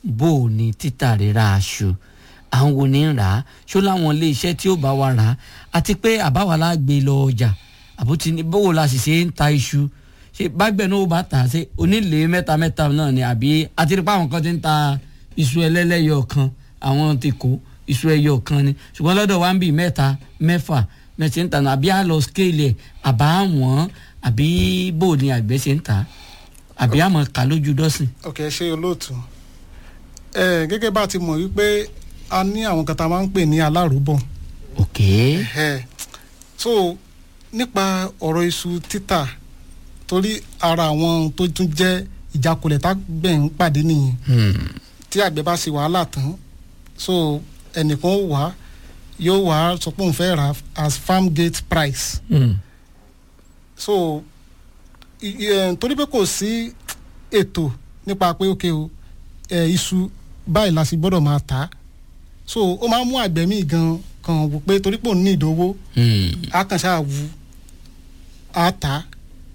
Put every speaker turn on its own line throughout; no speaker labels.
bó o ní títà rírà aṣọ àwọn wo ní rà á ṣó láwọn ilé iṣẹ́ tí ó bá wa rà á àti pé àbáwá la gbé lọ ọjà àbótí ní bówó la sì ṣe ń ta iṣu ṣe bágbẹ̀ náà ó bá tà á ṣe onílé mẹ́ta mẹ́ta náà ni àbí àti rí pé àwọn kan ti ń ta iṣu ẹlẹ́lẹ́yọ̀ kan àwọn ti kó iṣu ẹyọ kan ni ṣùgbọ́n lọ́dọ̀ wa ń bì mẹ́ta mẹ́fà mẹ́tì ń tà náà àbí àlọ́ scale ẹ̀ àbá wọ́n àbí bò ní àgbẹ̀ ṣe ń tà á àbí àmọ́ kà lójú dọ́sìn.
ok ṣe olóòtú ẹ gẹ́gẹ́ bá a ti mọ̀ wípé a ní àwọn kan tá a máa ń pè ní alárùbọ̀
ok
ẹ so nípa ọ̀rọ̀ iṣu títà torí ara àwọn tó tún jẹ́ ìjákulẹ̀ tágbẹ̀ ń pàdé nìyẹn
hmm.
tí àgbẹ̀ bá ṣe wàhálà tán so ẹnìkan ó wá yóò wá sọ pé òun fẹ́ rà as farm gate price
Hmm.
so i- i- eh, torí pé kò sí ètò nípa pé ok o ẹ iṣu báyìí la sì gbọ́dọ̀ máa tà á so ó máa ń mú àgbẹ̀ míì gan kan wò pé torí pé òun ní ìdówó
Hmm.
á kàn ṣáà wu á tà á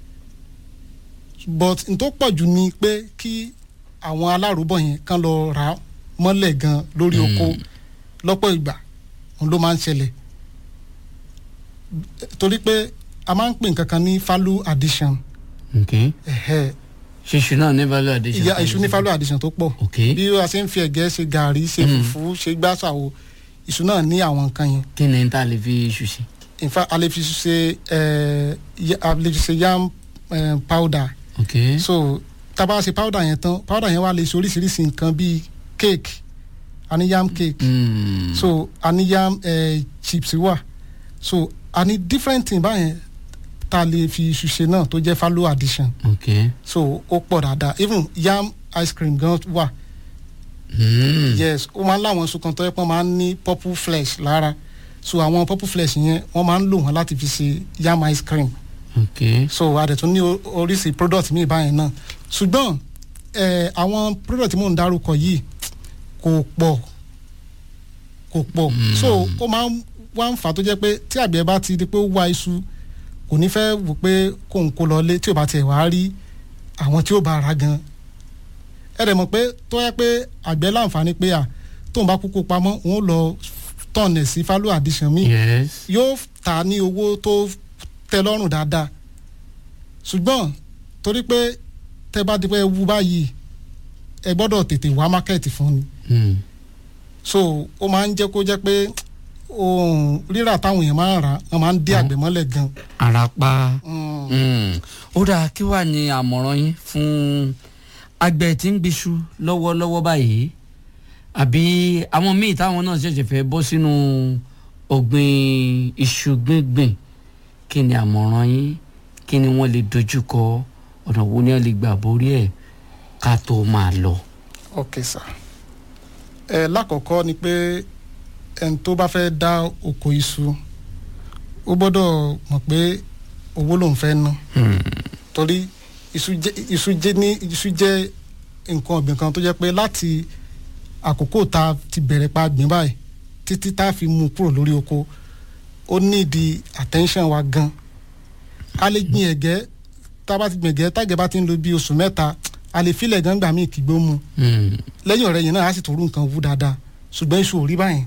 but n tó pọ̀ jù ni pé kí àwọn alárùbọ̀ yẹn kàn lọ rà á mọ́lẹ̀ gan lórí oko lọ́pọ̀ ìgbà òun ló máa ń ṣẹlẹ̀ torí pé a máa ń pè nǹkan kan ní value addition
ok
ẹ̀hẹ́
ṣíṣù náà ní value addition.
ìyá iṣu ní value addition tó pọ̀
ok
bí a ṣe ń fi ẹ̀gẹ́ ṣe gàrí ṣe fùfú ṣe gbàṣàwò iṣu náà ní àwọn nǹkan yẹn
kí ni n ta lè fi iṣu sí.
in fact a lè fi ṣe ẹ ya- a lè fi ṣe yam eh, powder
ok
so tá a bá ṣe powder yẹn tán powder yẹn wà lè ṣe oríṣiríṣi nǹkan bíi cake a ní yam cake
Hmm.
so a ní yam eh, chips wà so a ní different thing báyẹn tá a lè fi iṣu ṣe náà tó jẹ́ value addition
ok
so ó pọ̀ dáadáa even yam ice cream gan wà
Hmm.
yes ó máa ń láwọn iṣu kan tó yẹ pé wọ́n máa ń ní purple flesh lára so àwọn purple flesh yẹn wọ́n máa ń lò wọ́n láti fi ṣe yam ice cream
ok
so a dẹ̀ tún ní o- oríṣi product míì báyẹn náà ṣùgbọ́n eh, àwọn product tí mò ń dárúkọ yìí kò pọ̀ kò pọ̀ so ó máa ń wá ń fà tó jẹ́ pé tí àgbẹ̀ bá ti di pé ó wá iṣu kò ní fẹ́ wò pé kóun kó lọ lé tí ò bá tiẹ̀ wá rí àwọn tí ó bá ra gan ẹ dẹ̀ mọ̀ pé tó yẹ pé àgbẹ̀ láǹfààní pé à tóun bá kúkú pamọ́ òun ó lọ tọ̀nẹ̀ sí value addition míì
yes
yóò tà ní owó tó tẹ́ lọ́rùn dáadáa ṣùgbọ́n torí pé tẹ́ bá di pé wú báyìí ẹ gbọ́dọ̀ tètè wá mákẹ́ẹ̀tì fún ni
Hmm.
so ó máa ń jẹ́ kó jẹ́ pé ohun rírà táwọn èèyàn máa ń rà wọ́n máa ń dé àgbẹ̀ mọ́lẹ̀ gan.
arapa.
Mm.
Hmm. ó dáa kí wàá ní àmọ̀ràn yín fún àgbẹ̀ tí ń gbéṣu lọ́wọ́lọ́wọ́ báyìí àbí àwọn míì táwọn náà ṣẹ̀ṣẹ̀ fẹ́ bọ́ sínú ọ̀gbìn iṣu gbíngbìn kí ni àmọ̀ràn yín kí ni wọ́n lè dojúkọ ọ̀nà wo ni wọ́n lè gbà borí ẹ̀ ká tó máa lọ.
ok sir ẹ lákọ̀ọ́kọ́ ni pé ẹni tó bá fẹ́ dá oko iṣu ó gbọ́dọ̀ mọ̀ pé owó lòun fẹ́ ná torí iṣu jẹ́ iṣu jẹ́ ní iṣu jẹ́ nǹkan ọ̀gbìn kan tó jẹ́ pé láti àkókò tá a ti bẹ̀rẹ̀ pa gbìn báyìí títí tá a fi mú kúrò lórí oko ó nídi attention wa gan a lè gbìn ẹ̀gẹ́ tá a bá ti gbìn ẹ̀gẹ́ tágẹ̀ bá ti ń lo bí oṣù mẹ́ta a lè filẹ̀ gan gbà míì kígbó mu
Hmm.
lẹ́yìn ọ̀rẹ́ yìí náà á sì tó rú nǹkan wú dáadáa ṣùgbọ́n iṣu ò rí báyìí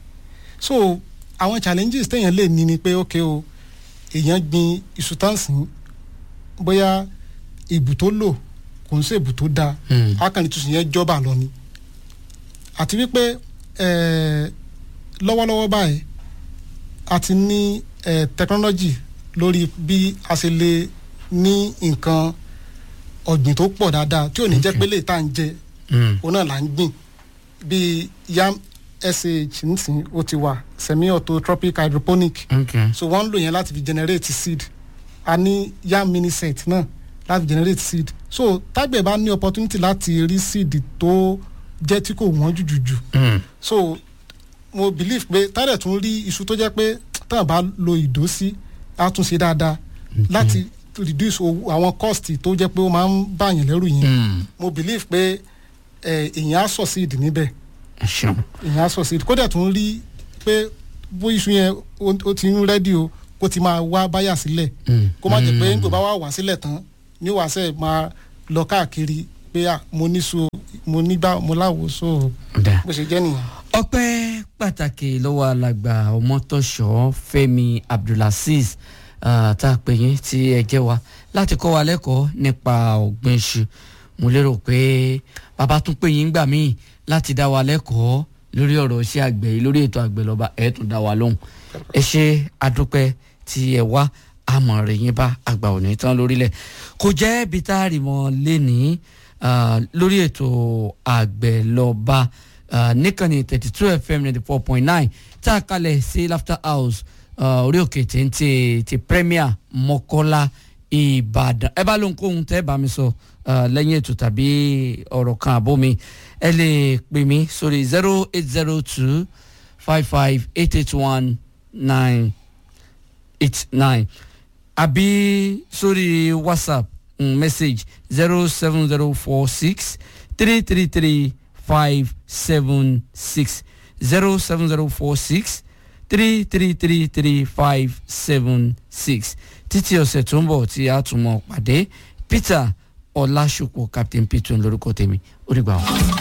so àwọn challenges téèyàn lè ní ni pé ok o èèyàn gbin iṣu tán sìn bóyá ìbù tó lò kò ń ṣe ìbù tó dáa
Hmm.
akànnì tuntun yẹn jọba lọ ni àti wípé eh, lọ́wọ́lọ́wọ́ báyìí a ti ní eh, technology lórí bí a ṣe lè ní nǹkan ọ̀gbìn tó pọ̀ dáadáa tí ò ní jẹ́ pé lè tá à ń jẹ
Hmm.
òun náà là ń gbìn bíi yam sh nísìnyí ó ti wà semi auto tropic hydroponic
ok
so wọ́n ń lò yẹn láti fi generate seed a ní yam mini set náà láti generate seed so tágbẹ̀ bá ní opportunity láti rí seed tó jẹ́ tí kò wọ́n jùjùjù
Hmm.
so mo believe pé tádẹ̀ tún rí iṣu tó jẹ́ pé táwọn bá lo ìdó sí á tún ṣe dáadáa láti reduce owó àwọn cost tó jẹ́ pé ó máa ń bàyàn lẹ́rù yẹn
Hmm.
mo believe pé ẹ, èèyàn á succeed níbẹ̀
ẹ ṣeun.
èèyàn á succeed kódà tún rí pé bó iṣu yẹn ó- ó ti ń rẹ́dí o kó ti máa wá báyà sílẹ̀
Hmm.
kó má jẹ́ pé nígbà bá wà wá sílẹ̀ tán ní wàá sẹ́ máa lọ káàkiri pé à mo níṣu mo nígbà mo láwo so
Dà.
bó ṣe jẹ́ nìyẹn.
ọpẹ́ pàtàkì lọ́wọ́ alàgbà ọmọtọ́ṣọ́ fẹ́mi abdulaziz ah, tá a pè yín tí ẹ jẹ́ wa láti kọ́ wa lẹ́kọ̀ọ́ nípa ọ̀gbìn iṣu mo lérò pé bàbá tún pè yín gbà míì láti dá wa lẹ́kọ̀ọ́ lórí ọ̀rọ̀ iṣẹ́ àgbẹ̀ yìí lórí ètò àgbẹ̀ lọ́ba ẹ̀ tún dá wa lóhùn ẹ ṣe àdúpẹ́ tí ẹ wá àmọ̀ rẹ̀ yín bá àgbà òní tán lórílẹ̀ kò jẹ́ ibi tá a rì mọ́ lénìí ah, lórí ètò àgbẹ̀ lọ́ba ah, níkànnì thirty two fm ninety four point nine tá a kalẹ̀ sí laughter house ah, orí òkè téńté ti premier mọ́kọ́lá ìbàdàn ẹ bá lóhun kóhun tẹ́ bá mi sọ ah, lẹ́yìn ètò tàbí ọ̀rọ̀ kan àbó mi ẹ lè pè mí sórí zero eight zero two five five eight eight one nine eight nine àbí sórí whatsapp mm, message zero seven zero four six three three three five seven six zero seven zero four six three three three three five seven six títí ọ̀sẹ̀ tó ń bọ̀ tí a tún mọ̀ pàdé peter ọlásùpọ̀ captain peter lórúkọ tèmi ó dìgbà wọn.